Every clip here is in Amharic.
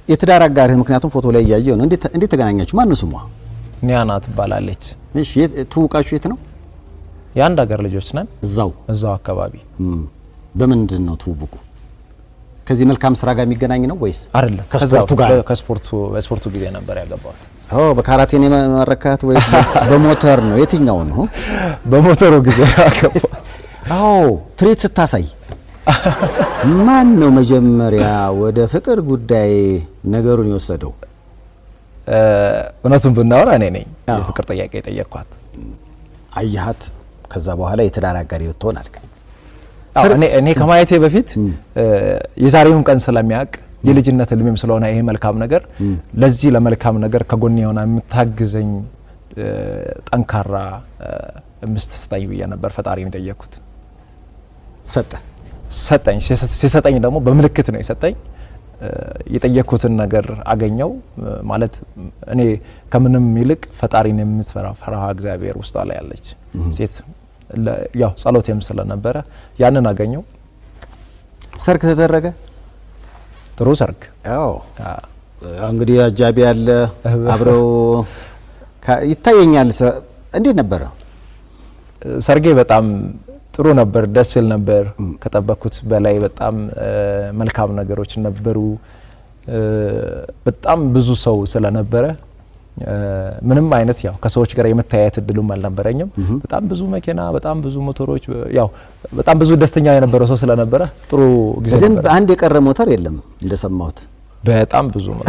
የትዳር አጋርህ ምክንያቱም ፎቶ ላይ እያየሁ ነው። እንዴት እንዴት ተገናኛችሁ? ማን ነው ስሟ? ኒያና ትባላለች። እሺ የት- ትውቃችሁ የት ነው? የአንድ ሀገር ልጆች ነን። እዛው እዛው አካባቢ እም፣ በምንድን ነው ትውውቁ? ከዚህ መልካም ስራ ጋር የሚገናኝ ነው ወይስ አይደለም ከስፖርቱ ከዛው ጋር ነው? ከስፖርቱ በስፖርቱ ጊዜ ነበር ያገባሁት። ኦ በካራቴን የመረካት ወይስ በ- በሞተር ነው? የትኛው ነው? በሞተሩ ጊዜ ያገባሁት። አዎ ትርኢት ስታሳይ ማን ነው መጀመሪያ ወደ ፍቅር ጉዳይ ነገሩን የወሰደው? እ፣ እውነቱን ብናወራ እኔ ነኝ አዎ። የፍቅር ጥያቄ የጠየቅኳት። አየሃት፣ ከዛ በኋላ የትዳር አጋሪ ብትሆን አልክ። አዎ፣ እኔ እኔ ከማየቴ በፊት እ፣ የዛሬውን ቀን ስለሚያውቅ የልጅነት እድሜም ስለሆነ ይሄ መልካም ነገር ለዚህ ለመልካም ነገር ከጎን የሆነ የምታግዘኝ እ፣ ጠንካራ እ፣ ሚስት ስጠኝ ብዬ ነበር ፈጣሪን የጠየቅኩት። ሰጠ ሰጠኝ። ሲሰ- ሲሰጠኝ ደግሞ በምልክት ነው የሰጠኝ። እ፣ የጠየቅኩትን ነገር አገኘው። እ፣ ማለት እኔ ከምንም ይልቅ ፈጣሪን የምትፈራ ፈራሃ እግዚአብሔር ውስጧ ላይ ያለች ሴት ለ- ያው ጸሎቴም ስለነበረ ያንን አገኘው። ሰርግ ተደረገ። ጥሩ ሰርግ ያው አ፣ እንግዲህ አጃቢ ያለ አብረው ካ- ይታየኛል። ሰ- እንዴት ነበረ? ሰርጌ በጣም ጥሩ ነበር፣ ደስ ይል ነበር። ከጠበቅኩት በላይ በጣም እ፣ መልካም ነገሮች ነበሩ። እ፣ በጣም ብዙ ሰው ስለነበረ እ፣ ምንም አይነት ያው ከሰዎች ጋር የመተያየት እድሉም አልነበረኝም። በጣም ብዙ መኪና፣ በጣም ብዙ ሞተሮች፣ ያው በጣም ብዙ ደስተኛ የነበረው ሰው ስለነበረ ጥሩ ጊዜ ግን ነበረ። አንድ የቀረ ሞተር የለም እንደሰማሁት። በጣም ብዙ ነው።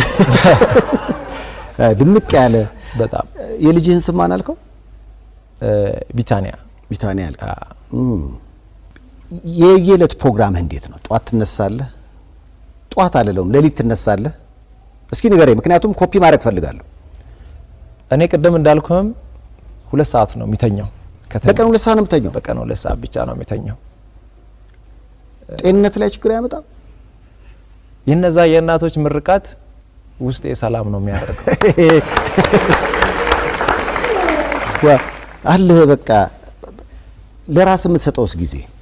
ድምቅ ያለ በጣም የልጅህን ስም ማን አልከው? እ፣ ቢታንያ ቢታንያ ያልከው። አ፣ እም። የየዕለት ፕሮግራምህ እንዴት ነው? ጧት ትነሳለህ? ጧት አልለውም፣ ሌሊት ትነሳለህ? እስኪ ንገረኝ፣ ምክንያቱም ኮፒ ማድረግ ፈልጋለሁ። እኔ ቅድም እንዳልኩህም ሁለት ሰዓት ነው የሚተኛው። ከተኛ- በቀን ሁለት ሰዓት ነው የምተኛው። በቀን ሁለት ሰዓት ብቻ ነው የሚተኛው። ጤንነት ላይ ችግር አያመጣም? የነዛ የእናቶች ምርቃት ውስጤ ሰላም ነው የሚያደርገው። ዋ- አለህ በቃ ለራስ የምትሰጠውስ ጊዜ